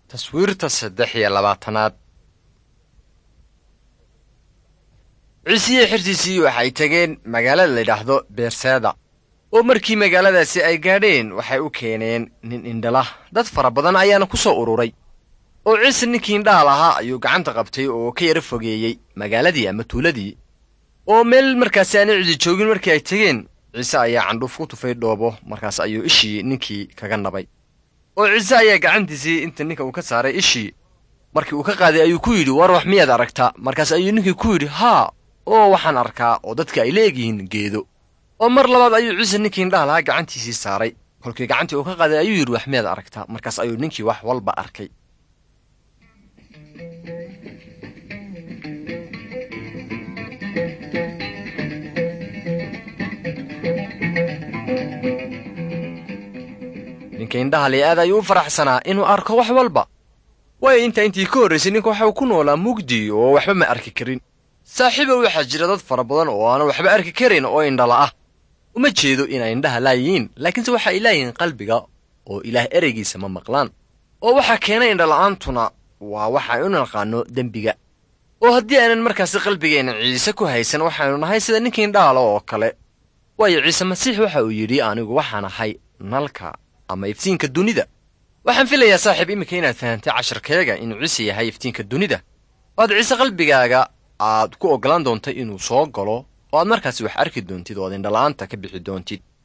taswiirta saddex iyo labaatanaad ciisiye xirtiisii waxay tageen magaalada layidhaahdo beerseeda oo markii magaaladaasi ay gaadheen waxay u keeneen nin indhala dad fara badan ayaana ku soo ururay oo ciise ninkii indhaha lahaa ayuu gacanta qabtay oo ka yaro fogeeyey magaaladii ama tuuladii oo meel markaasi aanay cidi joogin markii ay tegeen ciise ayaa candhuuf ku tufay dhoobo markaas ayuu ishii ninkii kaga nabay oo ciise ayaa gacantiisii inta ninka uu ka saaray ishii markii uu ka qaaday ayuu ku yidhi war wax miyaad aragtaa markaas ayuu ninkii ku yidhi haa oo waxaan arkaa oo dadka ay leegyihiin geedo oo mar labaad ayuu ciise ninkii indhaha lahaa gacantiisii saaray kolkii gacantii uu ka qaaday ayuu yidhi wax miyaad aragtaa markaas ayuu ninkii wax walba arkay ninka indhaha li aad ayuu u faraxsanaa inuu arko wax walba waayo intaa intii ka horraysay ninka waxau ku noolaa mugdi oo waxba ma arki karin saaxiibow waxaa jira dad fara badan oo aanan waxba arki karin oo indhala ah uma jeedo inay indhaha laayihiin laakiinse waxa ay laayihiin qalbiga oo ilaah ereygiisa ma maqlaan oo waxaa keenay indhala'aantuna waa waxa ay u naqaano dembiga oo haddii aanan markaasi qalbigeenna ciise ku haysan waxaynu nahay sida ninkii indhahala oo kale waayo ciise masiix waxa uu yidhi anigu waxaan ahay nalka ama iftiinka dunida waxaan filayaa saaxiib iminka inaad fahantay casharkeega inuu ciise yahay iftiinka dunida oo aad ciise qalbigaaga aad ku oggolaan doontay inuu soo galo oo aad markaasi wax arki doontid oo aad indhala'aanta ka bixi doontid